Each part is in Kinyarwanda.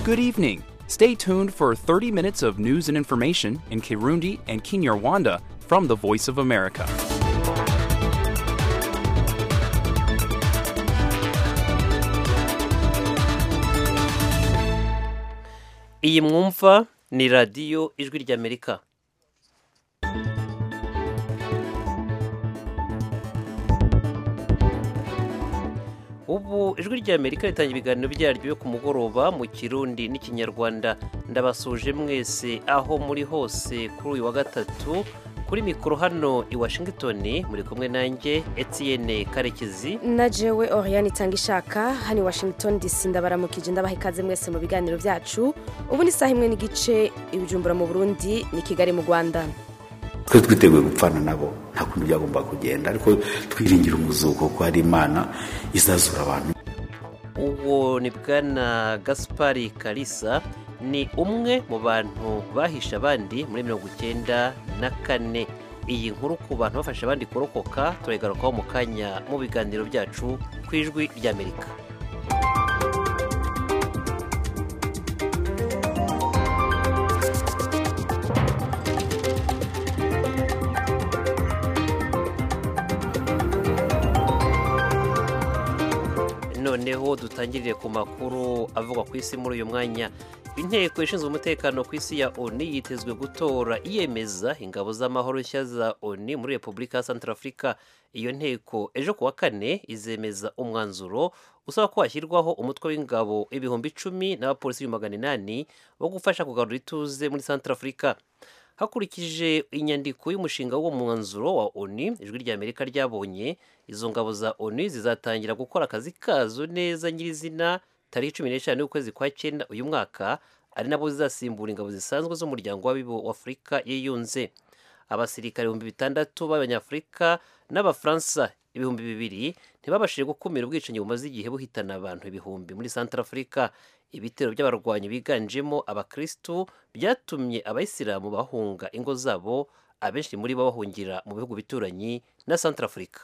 Good evening. Stay tuned for 30 minutes of news and information in Kirundi and Kinyarwanda from the Voice of America. iyi mwumva ni radiyo ijwi ry'amerika ubu ijwi ry'amerika ritangira ibiganiro byaryo yo ku mugoroba mu kirundi n'ikinyarwanda ndabasuje mwese aho muri hose kuri uyu wa gatatu kuri mikoro hano i washington muri kumwe nanjye etiyene karekezi na jewe Oriane itanga ishaka hano i Washington DC ndabaramukije ndabaha ikaze mwese mu biganiro byacu ubu ni isaha imwe n'igice ibijumbura mu Burundi ni Kigali mu Rwanda twe twiteguye gupfana nabo nta kundi byagomba kugenda ariko twiringira umuzuko ko hari imana izazura abantu uwo ni bwana gaspari karisa ni umwe mu bantu bahishe abandi muri mirongo icyenda na kane iyi nkuru ku bantu bafasha abandi kurokoka turayigarukaho mu kanya mu biganiro byacu ku ijwi ry'amerika noneho dutangirire ku makuru avugwa ku isi muri uyu mwanya inteko ishinzwe umutekano ku isi ya oni yitezwe gutora iyemeza ingabo z'amahoro nshya za oni muri repubulika ya santara afurika iyo nteko ejo ku wa kane izemeza umwanzuro usaba ko hashyirwaho umutwe w'ingabo ibihumbi icumi n'abapolisi ibihumbi magana inani bo gufasha kugarura ituze muri santara afurika hakurikije inyandiko y'umushinga w'uwo mwanzuro wa oni ijwi ry'amerika ryabonye izo ngabo za oni zizatangira gukora akazi kazo neza nyirizina tariki cumi n'eshanu y'ukwezi kwa cyenda uyu mwaka ari nabo zizasimbura ingabo zisanzwa z'umuryango w'afurika yiyunze abasirikare ibihumbi bitandatu b'abanyafurika n'abafaransa ibihumbi bibiri ntibabashije gukumira ubwicanyi bumaze igihe buhitana abantu ibihumbi muri santara afurika ibitero by'abarwanyi biganjemo abakristu byatumye abayisilamu bahunga ingo zabo abenshi muri bo bahungira mu bihugu bituranyi na santara afurika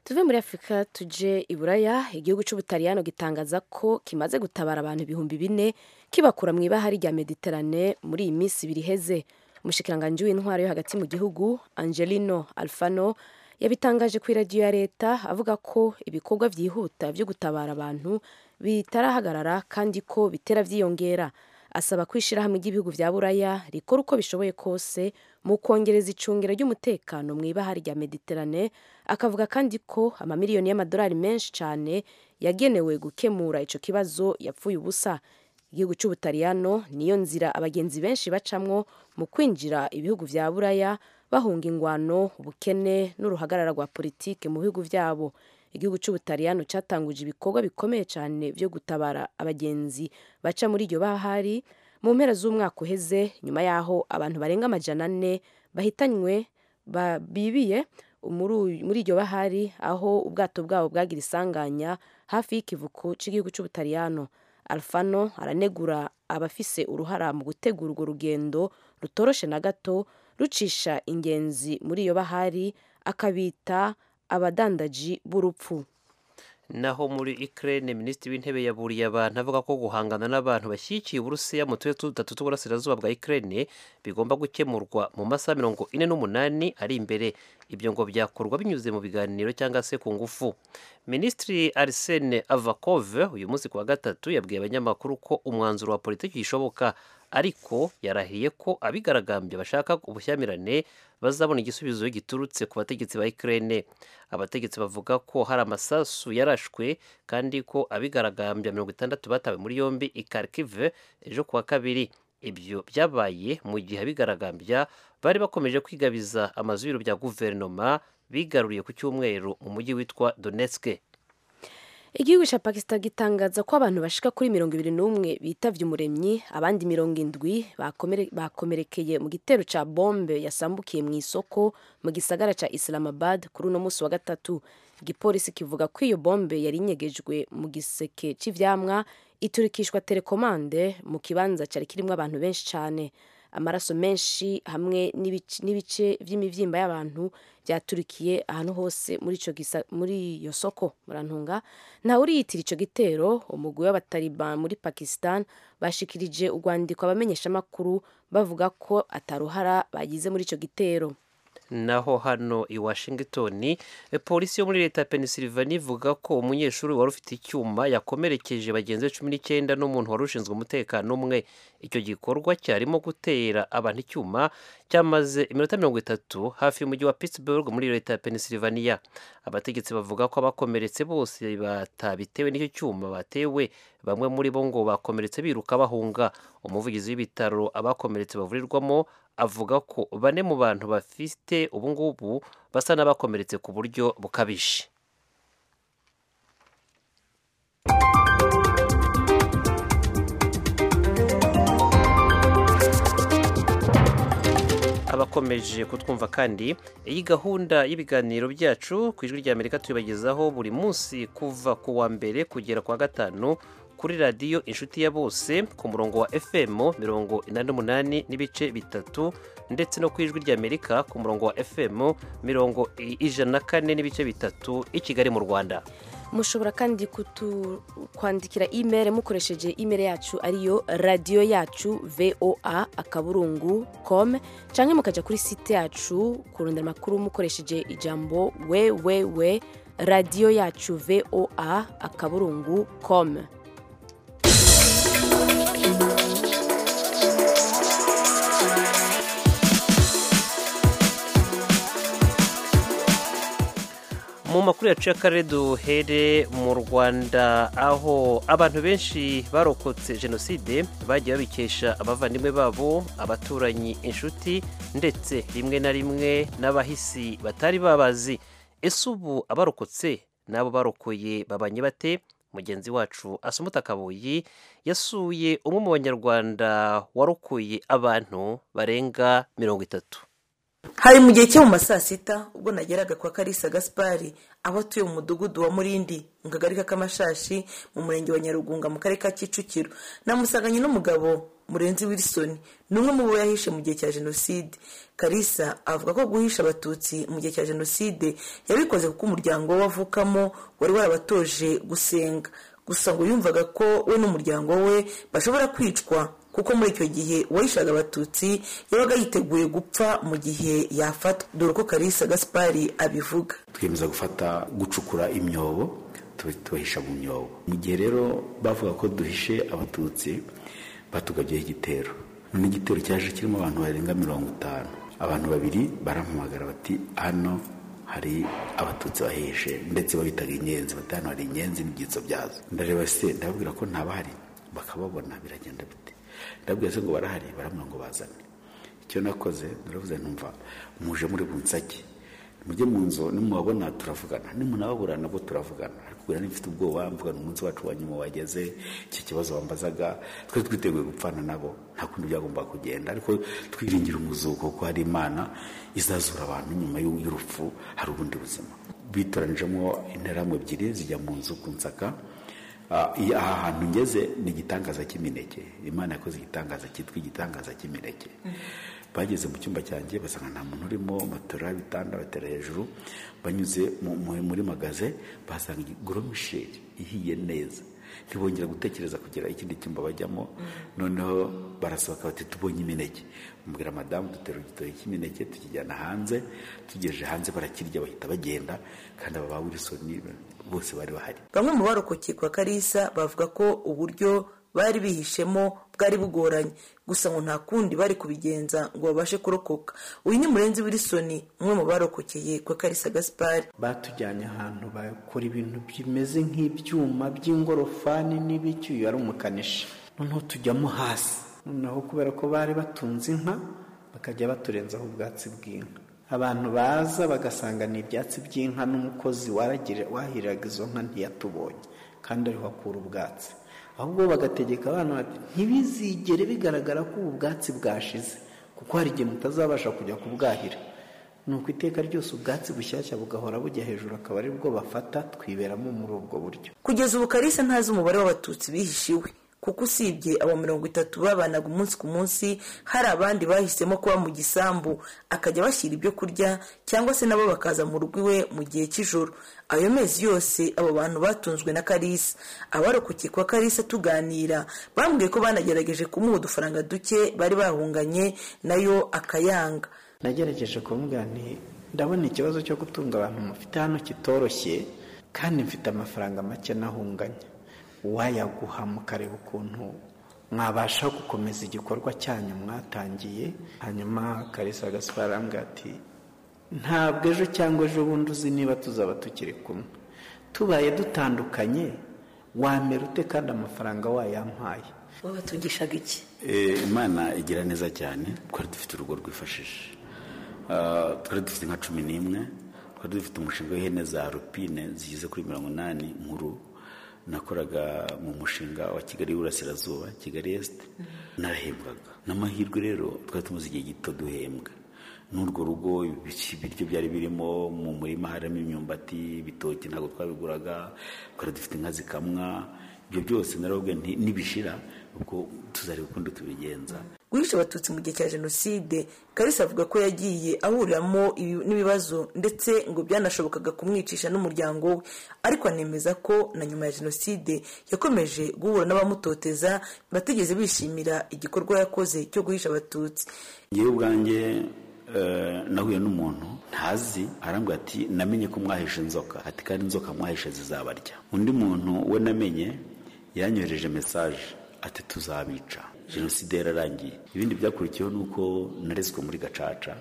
tuve muri Afurika tuje i Buraya igihugu cy'Ubutaliyano gitangaza ko kimaze gutabara abantu ibihumbi bine kibakura mu ibahari rya Mediterane muri iyi minsi ibiri iheze umushikiranganji w'intwaro yo hagati mu gihugu Angelino Alfano yabitangaje ku iradiyo ya leta avuga ko ibikorwa byihuta byo gutabara abantu bitarahagarara kandi ko bitera byiyongera asaba ko ishyirahamwe ry'ibihugu bya buraya rikora uko bishoboye kose mu kongereza icungiro ry'umutekano mu ibahari rya mediterane akavuga kandi ko amamiliyoni y'amadolari menshi cyane yagenewe gukemura icyo kibazo yapfuye ubusa igihugu cy'ubutaliyano niyo nzira abagenzi benshi bacamwo mu kwinjira ibihugu bya buraya bahunga ingwano ubukene n'uruhagarara rwa politiki mu bihugu byabo igihugu cy'ubutaliyano cyatanguje ibikorwa bikomeye cyane byo gutabara abagenzi baca muri iryo bahari mu mpera z'umwaka uheze nyuma y'aho abantu barenga amajana ane bahitanywe bibiye muri iryo bahari aho ubwato bwabo bwagira isanganya hafi y'ikivuko cy'igihugu cy'ubutaliyano alfano aranegura abafise uruhara mu gutegura urwo rugendo rutoroshe na gato rucisha ingenzi muri iyo bahari akabita abadandaji b'urupfu naho muri ikirere minisitiri w'intebe yaburiye abantu avuga ko guhangana n'abantu bashyigikiye uburusiya mu turere dutatu tw'uburasirazuba bwa ikirere bigomba gukemurwa mu masaha mirongo ine n'umunani ari imbere ibyo ngo byakorwa binyuze mu biganiro cyangwa se ku ngufu minisitiri arisene avakove uyu munsi ku wa gatatu yabwiye abanyamakuru ko umwanzuro wa politiki ishoboka ariko yarahiye ko abigaragambya bashaka ubushyamirane bazabona igisubizo giturutse ku bategetsi ba ikirere abategetsi bavuga ko hari amasasu yarashwe kandi ko abigaragambya mirongo itandatu batawe muri yombi i karikive ejo kuwa kabiri ibyo byabaye mu gihe abigaragambya bari bakomeje kwigabiza amazu y'ibiro bya guverinoma bigaruriye ku cyumweru mu mujyi witwa donetske igihugu cya pakistan gitangaza ko abantu bashika kuri mirongo ibiri n'umwe bitavye umuremyi abandi mirongo indwi bakomerekeye mu gitero cya bombe yasambukiye mu isoko mu gisagara cya islamabad kuri uno munsi wa gatatu igipolisi kivuga ko iyo bombe yari inyegejwe mu giseke cy'ivyamwa iturikishwa telekomande mu kibanza cyari kirimo abantu benshi cyane amaraso menshi hamwe n'ibice n'ibice by'imibyimba y'abantu byaturikiye ahantu hose muri ico gisa- muri iyo soko murantunga nta uriyitira ico gitero umugwi w'abataliban muri Pakistan bashikirije urwandiko abamenyeshamakuru bavuga ko ataruhara bagize muri ico gitero naho hano i washington eh, polisi yo muri leta ya pennsylvania ivuga ko umunyeshuri wari ufite icyuma yakomerekeje bagenzi be cumi n'icyenda n'umuntu wari ushinzwe umutekano umwe icyo gikorwa cyarimo gutera abantu icyuma cyamaze iminota mirongo itatu hafi y'umujyi wa pittsburgh muri leta ya pennsylvania abategetsi bavuga ko abakomeretse bose batabitewe n'icyo cyuma batewe bamwe muri bo ngo bakomeretse biruka bahunga umuvugizi w'ibitaro abakomeretse bavurirwamo avuga ko bane mu bantu bafite ubu ngubu basa n'abakomeretse ku buryo bukabije abakomeje kutwumva kandi iyi gahunda y'ibiganiro byacu ku ijwi ry'amerika tubibagezaho buri munsi kuva ku wa mbere kugera ku wa gatanu kuri radiyo inshuti ya bose ku murongo wa fm mirongo inani n'umunani n'ibice bitatu ndetse no ku ijwi ry'amerika ku murongo wa fm mirongo i- ijana na kane n'ibice bitatu i kigali mu rwanda mushobora kandi kutu kwandikira imeri mukoresheje imeri yacu ariyo radiyo yacu voa akaburungu com cyangwa mukajya kuri site yacu kurondera amakuru mukoresheje ijambo www radiyo yacu voa akaburungu com mu makuru yacu y'akarere duhere mu rwanda aho abantu benshi barokotse jenoside bagiye babikesha abavandimwe babo abaturanyi inshuti ndetse rimwe na rimwe n'abahisi batari babazi ese ubu abarokotse n'abo barokoye babanye bate mugenzi wacu asumuta kabuyi yasuye umwe mu banyarwanda warokoye abantu barenga mirongo itatu hari mu gihe cyo mu ma saa sita ubwo nageraga kwa karisa gaspari aho atuye mu mudugudu wa murindi mu kagari k'amashashi mu murenge wa nyarugunga mu karere ka kicukiro namusanganye n'umugabo murenzi wilson ni umwe mu bo yahishe mu gihe cya jenoside karisa avuga ko guhisha abatutsi mu gihe cya jenoside yabikoze kuko umuryango we avukamo wari warabatoje gusenga gusa ngo yumvaga ko we n'umuryango we bashobora kwicwa kuko muri icyo gihe uwahishaga abatutsi yabaga yiteguye gupfa mu gihe yafatwa dore ko karisa gaspari abivuga twiyemeza gufata gucukura imyobo tuba tubahisha mu myobo mu gihe rero bavuga ko duhishe abatutsi batugabyeho igitero none igitero cyaje kirimo abantu barenga mirongo itanu abantu babiri barampamagara bati hano hari abatutsi bahishe ndetse babitaga inyenzi bati hano hari inyenzi n'ibyitso byazo ndareba se ndababwira ko ntabahari bakababona biragenda bite ndababwira se ngo barahari baramubwira ngo bazane icyo nakoze naravuze ntumva muje muri bunsake mujye mu nzu nimubabona turavugana nimunababura nabwo turavugana ariko ubu mfite ubwoba mvugana umunsi wacu wa nyuma wageze iki kibazo bambazaga twari twiteguye gupfana nabo nta kundi byagombaga kugenda ariko twiringira umuzuko kuko hari imana izazura abantu nyuma y'u- y'urupfu hari ubundi buzima bitoranijemo interahamwe ebyiri zijya mu nzu ku nsaka Ah, iya- aha hantu ngeze ni igitangaza cy'imineke imana yakoze igitangaza cyitwa igitangaza cy'imineke bageze mu cyumba cyanjye basanga nta muntu urimo matora ibitanda batera hejuru banyuze mu- mu- muri magaze basanga goromisheri ihiye neza ntibongera gutekereza kugira ikindi cyumba bajyamo noneho barasohoka bati tubonye imineke umubwira madamu dutera igitoki cy'imineke tukijyana hanze tugejeje hanze barakirya bahita bagenda kandi aba ba wilisoni bose bari bahari bamwe mu barokokeye kwa karisa bavuga ko uburyo bari bihishemo bwari bugoranye gusa ngo nta kundi bari kubigenza ngo babashe kurokoka uyu ni murenzi wilson umwe mu barokokeye kwa karisa gaspari batujyanye ahantu bakora ibintu bimeze nk'ibyuma by'ingorofani n'ibiki uyu yari umukanishi noneho tujyamo hasi noneho kubera ko bari batunze inka bakajya baturenzaho ubwatsi bw'inka abantu baza bagasanga ni ibyatsi by'inka n'umukozi waragire- wahiriraga izo nka ntiyatubonye kandi ariho akura ubwatsi ahubwo bagategeka abana bati ntibizigere bigaragara ko ubu bwatsi bwashize kuko hari igihe mutazabasha kujya kubwahira ni uko iteka ryose ubwatsi bushyashya bugahora bujya hejuru akaba ari bwo bafata twiberamo muri ubwo buryo kugeza ubu karisa ntazi umubare w'abatutsi bihishiwe kuko usibye aba mirongo itatu babanaga umunsi ku munsi hari abandi bahisemo kuba mu gisambu akajya bashyira ibyo kurya cyangwa se nabo bakaza mu rugo iwe mu gihe cy'ijoro ayo mezi yose abo bantu batunzwe na karisa abarokokeye kwa karisa tuganira bambwiye ko banagerageje kumuha udufaranga duke bari bahunganye nayo akayanga nagerageje kumubwira nti ndabona ikibazo cyo gutunga abantu mufite hano kitoroshye kandi mfite amafaranga make nahunganye wayaguha mukareba ukuntu mwabasha gukomeza igikorwa cyanyu mwatangiye hanyuma karisa gaspara arambwira ati ntabwo ejo cyangwa ejo bundi uzi niba tuzaba tukiri kumwe tubaye dutandukanye wamera ute kandi amafaranga wayampaye wabatugishaga iki Eh, imana igira neza cyane twari dufite urugo rwifashije Ah, twari dufite nka cumi n'imwe twari dufite umushinga w'ihene za rupine zigeze kuri mirongo inani nkuru nakoraga mu mushinga wa kigali y'uburasirazuba kigali esite narahembwaga n'amahirwe rero twari tumaze igihe gito duhembwa n'urwo rugo ibiki- ibiryo byari birimo mu murima harimo imyumbati ibitoki ntabwo twabiguraga twari dufite inka zikamwa ibyo byose narababwira nti nibishira ubwo tuzareba ukundi tubigenza guhisha abatutsi mu gihe cya jenoside karisa avuga ko yagiye ahuriramo ibi- n'ibibazo ndetse ngo byanashobokaga kumwicisha n'umuryango we ariko anemeza ko na nyuma ya jenoside yakomeje guhura n'abamutoteza batigeze bishimira igikorwa yakoze cyo guhisha abatutsi ngewe ubwanjye eh, nahuye n'umuntu ntazi arambwira ati namenye ko mwahishe inzoka ati kandi inzoka mwahishe zizabarya undi muntu we namenye yanyohereje mesaje ati tuzabica jenoside yararangiye ibindi byakurikiyeho ni uko narezwe muri gacaca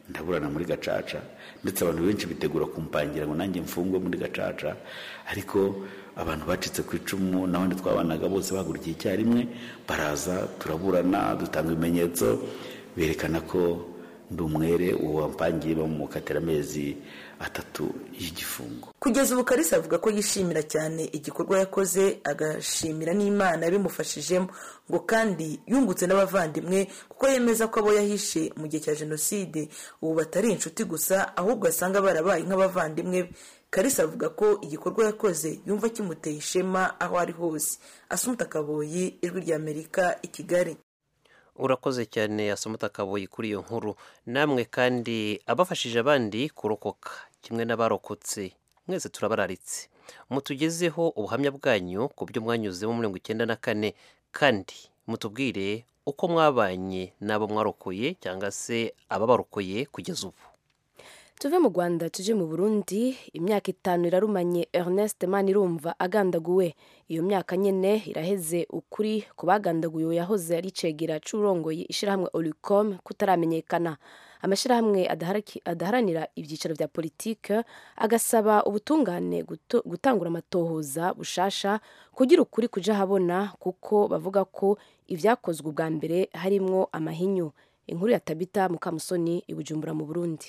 ndaburana muri gacaca ndetse abantu benshi bitegura kumpangira ngo nanjye mfungwe muri gacaca ariko abantu bacitse ku icumu n'abandi twabanaga bose bahagurikiye icyarimwe baraza turaburana dutanga ibimenyetso berekana ko ndi umwere uwo wampangiye bamukatira amezi atatu y'igifungo kugeza ubu karisa avuga ko yishimira cyane igikorwa yakoze agashimira n'imana yabimufashijemo ngo kandi yungutse n'abavandimwe kuko yemeza ko abo yahishe mu gihe cya jenoside ubu batari inshuti gusa ahubwo asanga barabaye nk'abavandimwe be karisa avuga ko igikorwa yakoze yumva kimuteye ishema aho ari hose asumuta kaboyi ijwi ry'amerika i kigali urakoze cyane asomata kabuye kuri iyo nkuru namwe kandi abafashije abandi kurokoka kimwe n'abarokotse mwese turabararitse mutugezeho ubuhamya bwanyu ku byo mwanyuzemo muri mirongo icyenda na kane kandi mutubwire uko mwabanye n'abo mwarokoye cyangwa se ababarokoye kugeza ubu tuve mu rwanda tujye mu burundi imyaka itanu irarumanye ernest manirumva agandaguwe iyo myaka nyine iraheze ukuri ku bagandaguwe uwo yahoze ari cegera c'urongoye ishyirahamwe olicom kutaramenyekana amashyirahamwe adaharaki- adaharanira ibyicaro bya politike agasaba ubutungane guto- gutangura amatohoza bushasha kugira ukuri kuja ahabona kuko bavuga ko ibyakozwe ubwa mbere harimwo amahinyu inkuru ya tabita mukamusoni i bujumbura mu burundi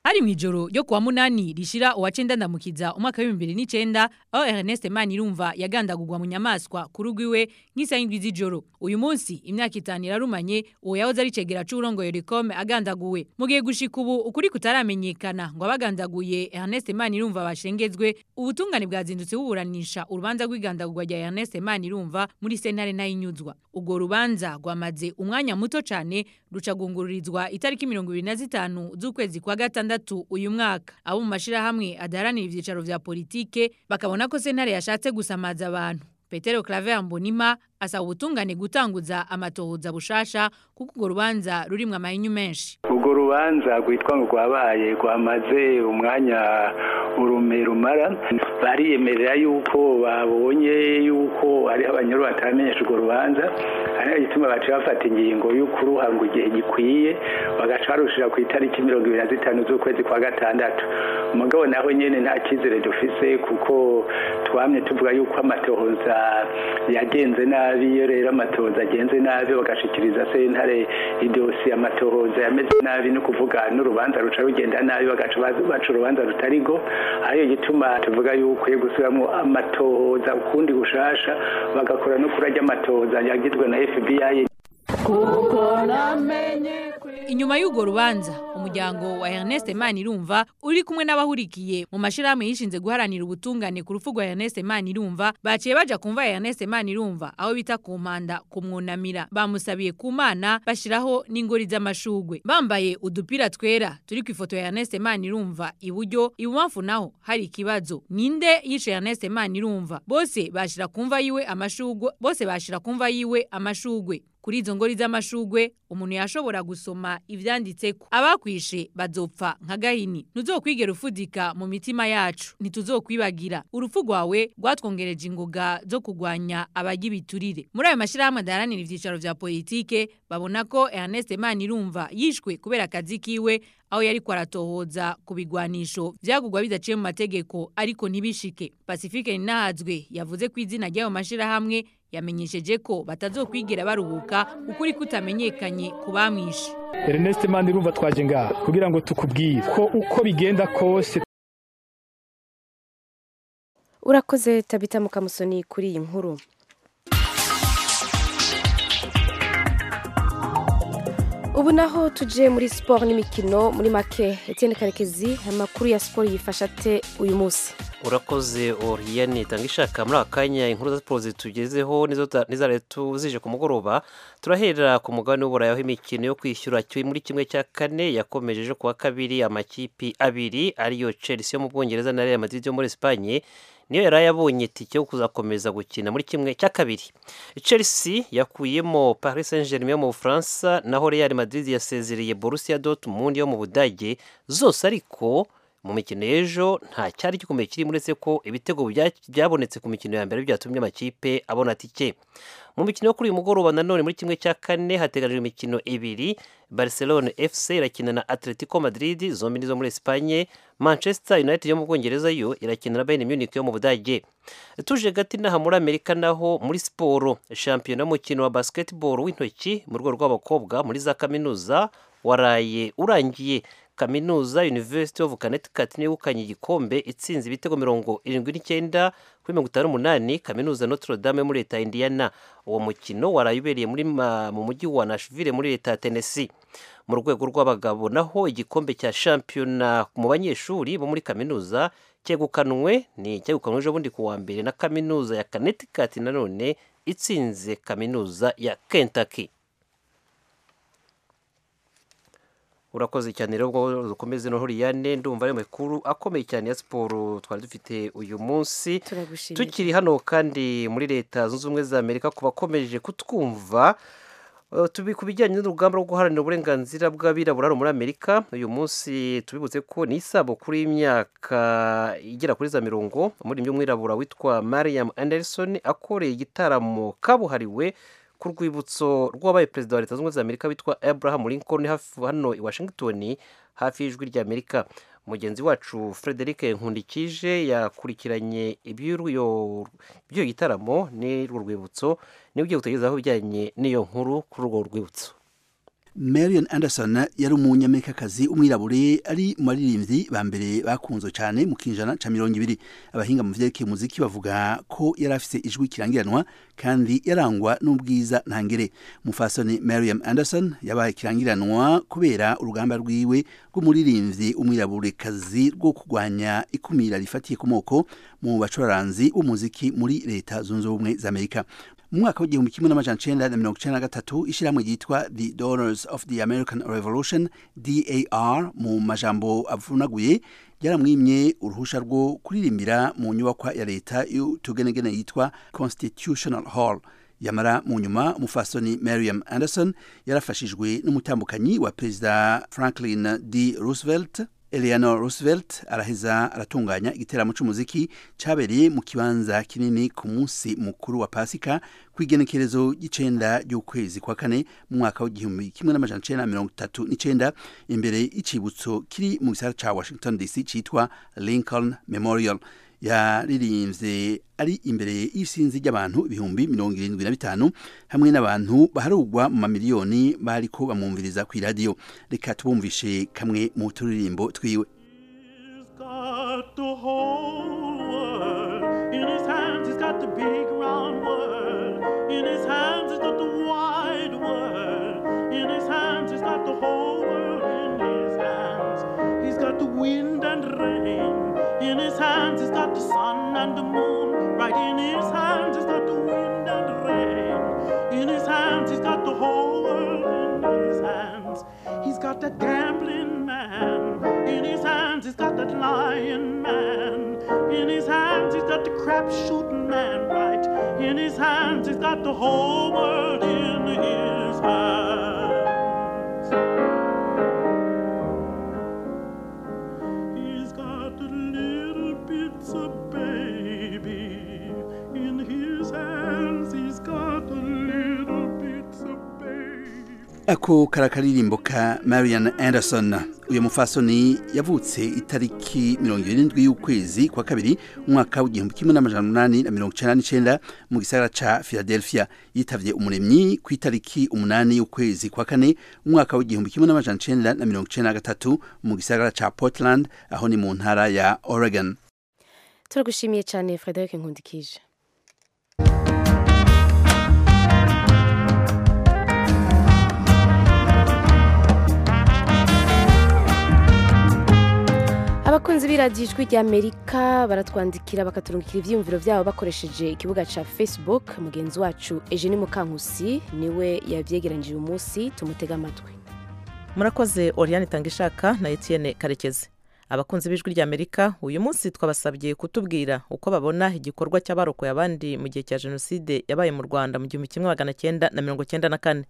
hari mu ijoro ryo kuwa munani rishira uwa cyenda ndamukiza umwaka w'ibihumbi bibiri n'icyenda aho ernest manirumva yagandagurwa mu nyamaswa ku rugo iwe nk'isaha y'indwi z'ijoro uyu munsi imyaka itanu irarumanye uwo yahoze ari cegera c'urongoye rikome agandaguwe mu gihe gushika ubu ukuri kutaramenyekana ngo abagandaguye ernest manirumva bashengezwe ubutungane bwazindutse buburanisha urubanza rw'igandagurwa rya ernest manirumva muri sentare ntayinyuzwa ubwo rubanza rwamaze umwanya muto cyane rucagunguririzwa itariki mirongo ibiri na zitanu z'ukwezi kwa gatandatu uyu mwaka abo mu mashyirahamwe adaharanira ibyicaro vya politike bakabona ko sentare yashatse gusamaza abantu petero claver mbonima asaba ubutungane gutanguza amatohoza bushasha kuko urwo rubanza rurimwo amahinyu menshi urwo rubanza rwitwa ngo rwabaye rwamaze umwanya urume rumara bariyemerera yuko babonye yuko hariho abanyuru bataramenyesha urwo rubanza ari yo gituma baciye bafata ingingo y'ukuruha ngo igihe gikwiye bagaca barushira ku itariki mirongo ibiri na zitanu z'ukwezi kwa gatandatu umugabo naho nyine nta cyizere dufise kuko twamye tuvuga yuko amatohoza yagenze nabi iyo rero amatohoza agenze nabi bagashikiriza sentare idosiye amatohoza yameze nabi ni ukuvuga n'urubanza ruca rugenda nabi bagaca baza- baca urubanza rutari go ariyo gituma tuvuga yuko iyo gusubiramo amatohoza ukundi gushasha bagakora no kurajya amatohoza yagizwe na fbi inyuma y'urwo rubanza umuryango wa Ernest Manirumva uri kumwe n'abahurikiye mu mashirahamwe yishinze guharanira ubutungane ku rupfu rwa Ernest Manirumva baciye baja kumva Ernest Manirumva aho bita ku mpanda kumwunamira bamusabiye ku mana bashiraho n'ingori z'amashugwe bambaye udupira twera turi ku ifoto ya Ernest Manirumva iburyo ibumamfu naho hari ikibazo ninde yishe Ernest Manirumva bose bashira kumva yiwe amashugwe bose bashira kumva yiwe amashugwe kuri izo ngori z'amashugwe umuntu yashobora gusoma ibyanditse ko abakwishe bazopfa nka gahini ntuzokwigera ufudika mu mitima yacu ntituzokwibagira urupfu rwawe rwatwongereje ingoga zo kurwanya abajya ibiturire muri ayo mashyirahamwe adaharanira ibyicaro bya politike babona ko Ernest Manirumva yishwe kubera akazi kiwe aho yari kwaratohoza ku bigwanisho byagugwa bidaciye mu mategeko ariko ntibishike Pacifique Ninahazwe yavuze ku izina ry'ayo mashyirahamwe yamenyesheje ko batazokwigira baruhuka ukuri kutamenyekanye ku bamwishe Ernest Manirumva twaje ngaha kugira ngo tukubwire ko uko bigenda kose urakoze tabita mukamusoni kuri iyi nkuru ubu naho tuje muri siporo n'imikino muri make Etienne karekezi amakuru ya siporo yifasha ate uyu munsi urakoze oriyane itanga ishaka muri aka kanya inkuru za siporo zitugezeho n'izo leta tuzije ku mugoroba turahera ku mugabane w'uburayi aho imikino yo kwishyura muri kimwe cya kane yakomeje ejo kuwa kabiri amakipi abiri ariyo chelsea yo mu bwongereza na real madrid yo muri esipanye niyo yari yabonye tike yo kuzakomeza gukina muri kimwe cya kabiri chelsea yakuyemo paris saint germain yo mu bufaransa naho real madrid yasezereye borussia dortmund yo mu budage zose ariko mu mikino y'ejo nta cyari gikomeye kirimo uretse ko ibitego byabonetse ku mikino ya mbere byatumye amakipe abona tike mu mikino yo kuri uyu mugoroba nanone muri kimwe cya kane hateganyijwe imikino ibiri barcelone fc irakina na atletico madrid zombi nizo muri esipanye manchester united yo mu bwongereza yo irakina na bayern munich yo mu budage tuje gati n'aha muri amerika naho muri siporo shampiyona y'umukino wa basketball w'intoki mu rwego rw'abakobwa muri za kaminuza waraye urangiye kaminuza University of Connecticut yegukanye igikombe itsinze ibitego mirongo irindwi n'icyenda kuri mirongo itanu n'umunani kaminuza Notre Dame muri leta ya Indiana uwo mukino warayubereye muri mu mujyi wa Nashville muri leta ya Tennessee mu rwego rw'abagabo naho igikombe cya shampiyona mu banyeshuri bo muri kaminuza cyegukanwe ni cyegukanwe ejo bundi ku wa mbere na kaminuza ya Connecticut nanone itsinze kaminuza ya Kentucky urakoze cyane rero ubwo dukomeze no huriyane ndumva ari makuru akomeye cyane ya siporo twari dufite uyu munsi tukiri hano kandi muri leta zunze ubumwe za amerika ku bakomeje kutwumva tubi ku bijyanye n'urugamba rwo guharanira uburenganzira bw'abirabura muri amerika uyu munsi tubibutse ko ni isabukuru y'imyaka igera kuri za mirongo umuririmbyi w'umwirabura witwa mariam anderson akoreye igitaramo kabuhariwe ku rwibutso rw'abaye perezida wa leta zunze ubumwe za amerika witwa abraham lincoln hano i washington hafi y'ijwi ry'amerika mugenzi wacu frederic nkundikije yakurikiranye iby'uyu gitaramo n'urwo rwibutso niba ugiye kutegerezaho ibijyanye n'iyo nkuru kuri urwo rwibutso marian anderson yari umunyamerikakazi umwirabure ari mu baririmbyi ba mbere bakunzwe cyane mu kinjana cya mirongo ibiri abahinga mu byerekeye umuziki bavuga ko yari afite ijwi kirangiranwa kandi yarangwa n'ubwiza ntangere mufasoni marian anderson yabaye kirangiranwa kubera urugamba rwiwe rw'umuririmbyi umwiraburekazi rwo kurwanya ikumira rifatiye ku moko mu bacuranzi b'umuziki muri leta zunze ubumwe za amerika mu mwaka w'igihumbi kimwe n'amajana cyenda na mirongo icyenda na gatatu ishyirahamwe ryitwa the donors of the american revolution dar mu majambo avunaguye ryaramwimye uruhushya rwo kuririmbira mu nyubakwa ya leta y'utugenegene yitwa constitutional hall yamara mu nyuma umufasoni mariam anderson yarafashijwe n'umutambukanyi wa perezida franklin d roosevelt Eleanor Roosevelt araheza aratunganya igiteramo cy'umuziki cyabereye mu kibanza kinini ku munsi mukuru wa Pasika ku igenekerezo ry'icenda ry'ukwezi kwa kane mu mwaka w'igihumbi kimwe n'amajana cyenda mirongo itatu n'icenda imbere y'icibutso kiri mu gisagara cya Washington DC cyitwa Lincoln Memorial yaririmbye ari imbere y'isinzi ry'abantu ibihumbi mirongo irindwi na bitanu hamwe n'abantu baharugwa mu mamiliyoni bariko bamwumviriza ku iradiyo reka tubumvishe kamwe mu turirimbo twiwe In his hands he's got the wide world. In his hands he's got the whole his hands he's got the wind and the rain. In his hands he's got the whole world. In his hands he's got that gambling man. In his hands he's got that lion man. In his hands he's got the crap shooting man. Right. In his hands he's got the whole world in his hands. He's got the little bits of baby in his hands. He's got the little bits of ako karakaririmbo ka marian anderson uyu mufasoni yavutse itariki mirongo irindwi y'ukwezi kwa kabiri umwaka w'igihumbi kimwe n'amajana umunani na mirongo icyenda n'icyenda mu gisagara ca philadelphia yitabye umuremyi ku itariki umunani y'ukwezi kwa kane umwaka w'igihumbi kimwe n'amajana icyenda na mirongo icyenda na gatatu mu gisagara ca portland aho ni mu ntara ya oregon turagushimiye cyane frederic nkundikije abakunzi b'iradiyo ijwi ry'amerika baratwandikira bakaturungikira ibyiyumviro byabo bakoresheje ikibuga cya facebook mugenzi wacu eugene mukankusi niwe yabyegeranyije uyu munsi tumutega amatwi murakoze oriyane itangishaka na etienne karekezi abakunzi b'ijwi ry'amerika uyu munsi twabasabye kutubwira uko babona igikorwa cy'abarokoye abandi mu gihe cya jenoside yabaye mu rwanda mu gihumbi kimwe magana cyenda na mirongo cyenda na kane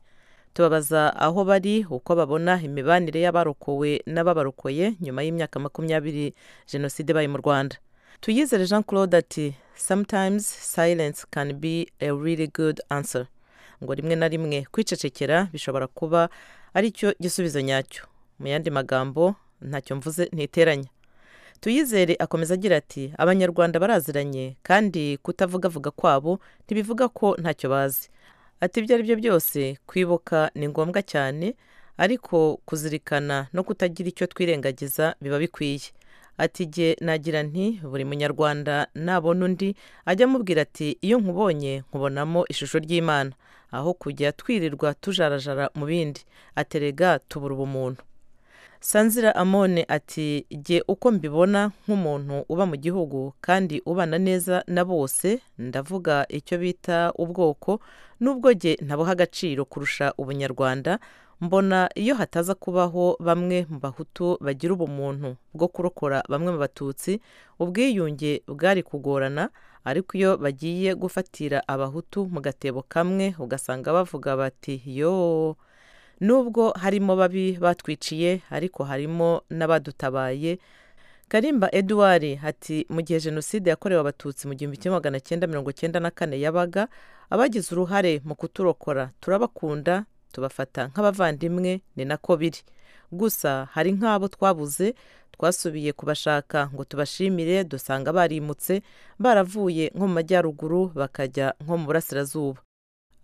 tubabaza aho bari uko babona imibanire y'abarokowe n'ababarokoye nyuma y'imyaka makumyabiri jenoside ibaye mu rwanda tuyizere jean claude ati sometimes silence can be a really good answer ngo rimwe na rimwe kwicecekera bishobora kuba aricyo gisubizo nyacyo mu yandi magambo ntacyo mvuze ntiteranya tuyizere akomeza agira ati abanyarwanda baraziranye kandi kutavugavuga kwabo ntibivuga ko ntacyo bazi ati ibyo ari byo byose kwibuka ni ngombwa cyane ariko kuzirikana no kutagira icyo twirengagiza biba bikwiye ati jye nagira nti buri munyarwanda nabona undi ajya amubwira ati iyo nkubonye nkubonamo ishusho ry'imana aho kujya twirirwa tujarajara mu bindi aterega tubura ubumuntu sanzira amone ati jye uko mbibona nk'umuntu uba mu gihugu kandi ubana neza na bose ndavuga icyo bita ubwoko n'ubwo jye ntabuha agaciro kurusha ubunyarwanda mbona iyo hataza kubaho bamwe mu bahutu bagira ubumuntu bwo kurokora bamwe mu batutsi ubwiyunge bwari kugorana ariko iyo bagiye gufatira abahutu mu gatebo kamwe ugasanga bavuga bati yoo nubwo harimo babi batwiciye ariko harimo n'abadutabaye karimba eduwari ati mu gihe jenoside yakorewe abatutsi mu gihumbi kimwe magana cyenda mirongo cyenda na kane yabaga abagize uruhare mu kuturokora turabakunda tubafata nk'abavandimwe ni nako biri gusa hari nk'abo twabuze twasubiye kubashaka ngo tubashimire dusanga barimutse baravuye nko mu majyaruguru bakajya nko mu burasirazuba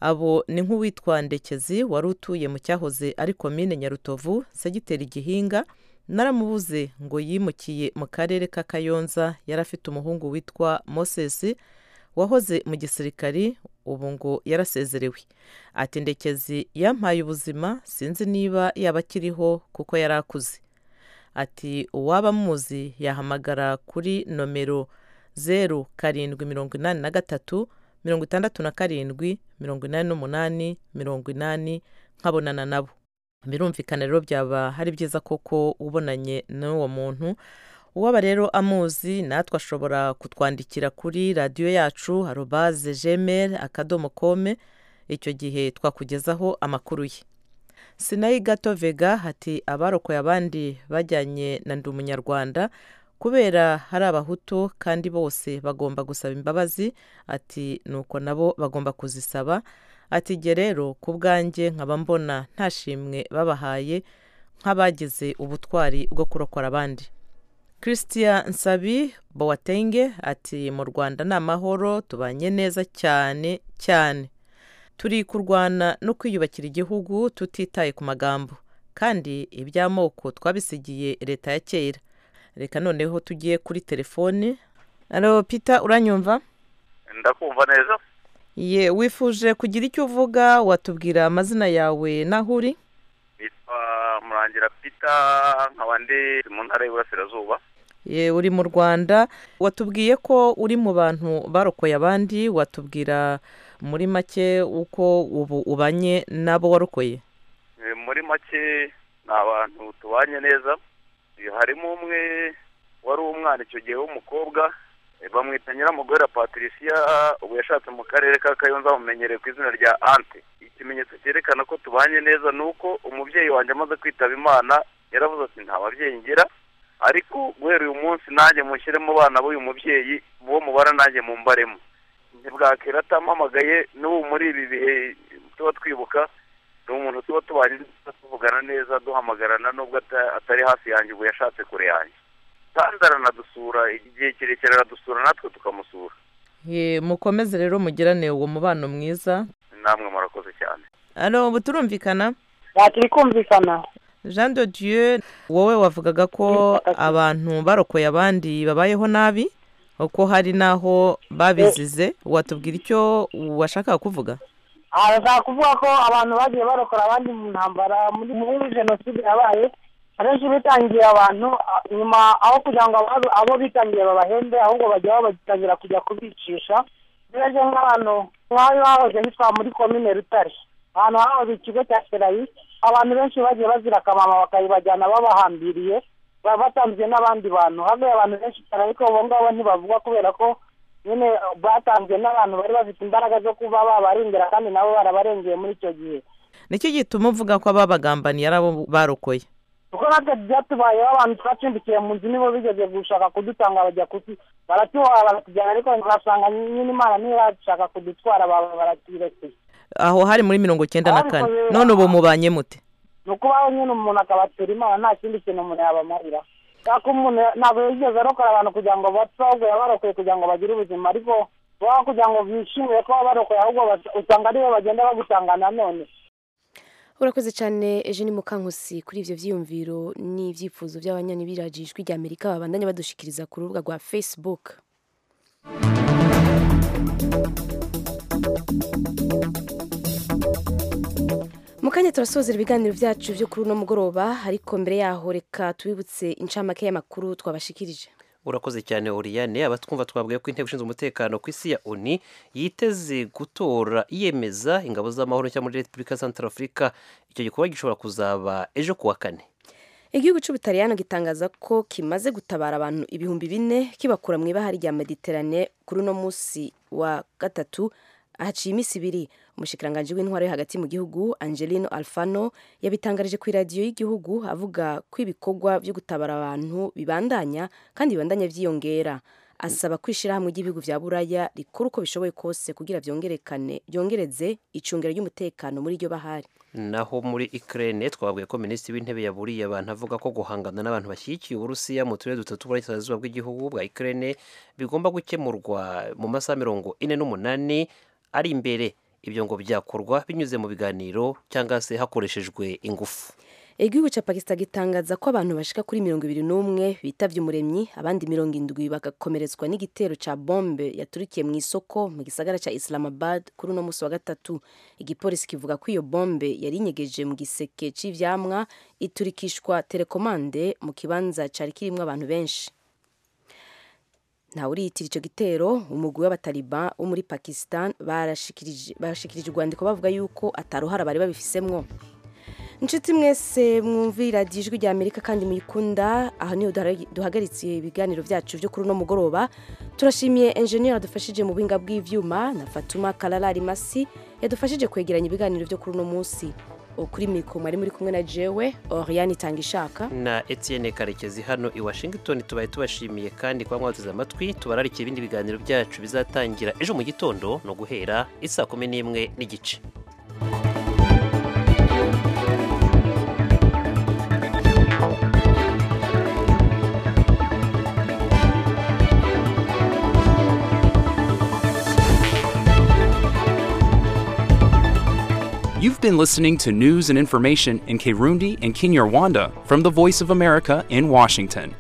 abo ni nk'uwitwa ndekezi wari utuye mu cyahoze ari komine nyarutovu segiteri gihinga naramubuze ngo yimukiye mu karere ka kayonza yari afite umuhungu witwa mosesi wahoze mu gisirikari ubu ngo yarasezerewe ati ndekezi yampaye ubuzima sinzi niba yaba akiriho kuko yari akuze ati uwaba amuzi yahamagara kuri nomero zeru karindwi mirongo inani na gatatu mirongo itandatu na karindwi mirongo inani n'umunani mirongo inani nkabonana nabo birumvikana rero byaba hari byiza koko ubonanye n'uwo muntu uwaba rero amuzi natwe ashobora kutwandikira kuri radiyo yacu arobaze jemeri akadomo kome icyo gihe twakugezaho amakuru ye sinayi gato vega hati abarokoye abandi bajyanye na ndi umunyarwanda kubera hari abahutu kandi bose bagomba gusaba imbabazi ati nuko nabo bagomba kuzisaba ati jye rero ku bwanjye nkaba mbona nta shimwe babahaye nk'abagize ubutwari bwo kurokora abandi christian nsabi bowatenge ati mu rwanda ni amahoro tubanye neza cyane cyane turi kurwana no kwiyubakira igihugu tutitaye ku magambo kandi iby'amoko twabisigiye leta ya kera reka noneho tugiye kuri telefone alo pita uranyumva ndakumva neza ye wifuje kugira icyo uvuga watubwira amazina yawe n'aho uri nitwa murangira pita nkaba ndi mu ntara y'iburasirazuba ye, uri mu rwanda watubwiye ko uri mu bantu barokoye abandi watubwira muri make uko ubu ubanye n'abo warokoye Eh, muri make ni abantu tubanye neza Eh, harimo umwe wari umwana icyo gihe w'umukobwa eh, bamwita nyiramugwera patricia ubu yashatse mu karere ka kayonza bamumenyereye ku izina rya ante ikimenyetso cyerekana ko tubanye neza ni uko umubyeyi wanjye amaze kwitaba imana yaravuze ati nta babyeyi ngira ariko guhera uyu munsi nanjye mushyiremo abana b'uyu mubyeyi uwo mubara nanjye mumbaremo ntibwakera atampamagaye n'ubu muri ibi bihe tuba twibuka ni umuntu tuba tubanye neza tuvugana neza duhamagarana nubwo ata- atari hafi yanjye ubu yashatse kure yanjye kandi aranadusura igihe kirekire aradusura natwe tukamusura Ye, mukomeze rero mugirane uwo mubano mwiza namwe murakoze cyane alo ubu turumvikana turi kumvikana jean de dieu wowe wavugaga ko abantu barokoye abandi babayeho nabi ko hari n'aho babizize watubwira icyo washakaga kuvuga arashaka kuvuga ko abantu bagiye barokora abandi mu ntambara muri muri jenoside yabaye akenshi bitangiye abantu a- nyuma aho kugira ngo abo- abo bitangiye babahembe ahubwo bajya bagitangira kujya kubicisha rero nk'abantu nk'aho hahoze hitwa muri komine rutare ahantu hahoze ikigo cya serayi abantu benshi bagiye bazira akamama bakayibajyana babahambiriye baba batanzwe n'abandi bantu hagaye abantu benshi cyane ariko abo ngabo ntibavugwa kubera ko nyine batanzwe n'abantu bari bafite imbaraga zo kuba babarengera kandi nabo barabarengeye muri icyo gihe nicyo gituma uvuga ko ababagambaniye ari abo barokoye kuko natwe byatubayeho abantu twacumbikiye mu nzu nibo bigeze gushaka kudutanga bajya kuti baratuha baratujyana ariko ngasanga nyine imana ntiyashaka kudutwara baba baratuyirekeye aho hari muri mirongo icyenda na kane none ubu mubanye mute ni ukubaho nyine umuntu akabatura imana nta kindi kintu umuntu yabamarira cyako umuntu ntabwo yigeze arokora abantu kugira ngo bapfe ahubwo yabarokoye kugira ngo bagire ubuzima ariko baba kugira ngo bishimire ko babarokoye ahubwo bas- usanga aribo bagenda bagutanga nanone urakoze cyane eugene mukankusi kuri ibyo byiyumviro n'ibyifuzo by'abanyanyibiraji ijwi rya amerika babandanya badushikiriza ku rubuga rwa facebook mu kanya turasozera ibiganiro byacu byo kuri uno mugoroba ariko mbere yaho reka tubibutse incamake y'amakuru twabashikirije urakoze cyane oriyane abatwumva twabwiye ko inteko ishinzwe umutekano ku isi ya oni yiteze gutora iyemeza ingabo z'amahoro nshya muri repubulika santarafurika icyo gikorwa gishobora kuzaba ejo kuwa kane igihugu cy'ubutaliyano gitangaza ko kimaze gutabara abantu ibihumbi bine kibakura mu ibahari rya mediterane kuri uno munsi wa gatatu haciye iminsi ibiri umushikiranganji w'intwaro yo hagati mu gihugu angelino alfano yabitangarije ku iradiyo y'igihugu avuga ko ibikorwa byo gutabara abantu bibandanya kandi bibandanya byiyongera asaba ko ishyirahamwe ry'ibihugu bya buraya rikora uko bishoboye kose kugira byongerekane byongereze icungero ry'umutekano muri iryo bahari naho muri ikirere twabwiye ko minisitiri w'intebe yaburiye abantu avuga ko guhangana n'abantu bashyigikiye uburusiya mu turere dutatu burasirazuba bw'igihugu bwa ikirere bigomba gukemurwa mu masaha mirongo ine n'umunani ari imbere ibyo ngo byakorwa binyuze mu biganiro cyangwa se hakoreshejwe ingufu igihugu cya pakistan gitangaza ko abantu bashika kuri mirongo ibiri n'umwe bitavye umuremyi abandi mirongo indwi bagakomeretswa n'igitero ca bombe yaturikiye mu isoko mu gisagara ca islamabad kuri uno musi wa gatatu igipolisi kivuga ko iyo bombe yari inyegeje mu giseke c'ivyamwa iturikishwa telekomande mu kibanza cari kirimwo abantu benshi ntawe uriyitira icyo gitero umugwi w'abataliban wo muri pakistan barashikirije barashikirije urwandiko bavuga yuko ataruhara bari babifisemwo inshuti mwese mwumvira ijwi rya amerika kandi muyikunda aha niho duhara- duhagaritse ibiganiro byacu byo kuri uno mugoroba turashimiye enjeniyeri yadufashije mu buhinga bw'ibyuma na fatuma kararari masi yadufashije kwegeranya ibiganiro byo kuri uno munsi ukuri mikoro mwari muri kumwe na jewe oriyani itanga ishaka na etienne karekezi hano i washington tubaye tubashimiye kandi kuba mwateze amatwi tubararike ibindi biganiro byacu bizatangira ejo mu gitondo no guhera isaa kumi n'imwe n'igice You've been listening to news and information in Kirundi and Kinyarwanda from the Voice of America in Washington.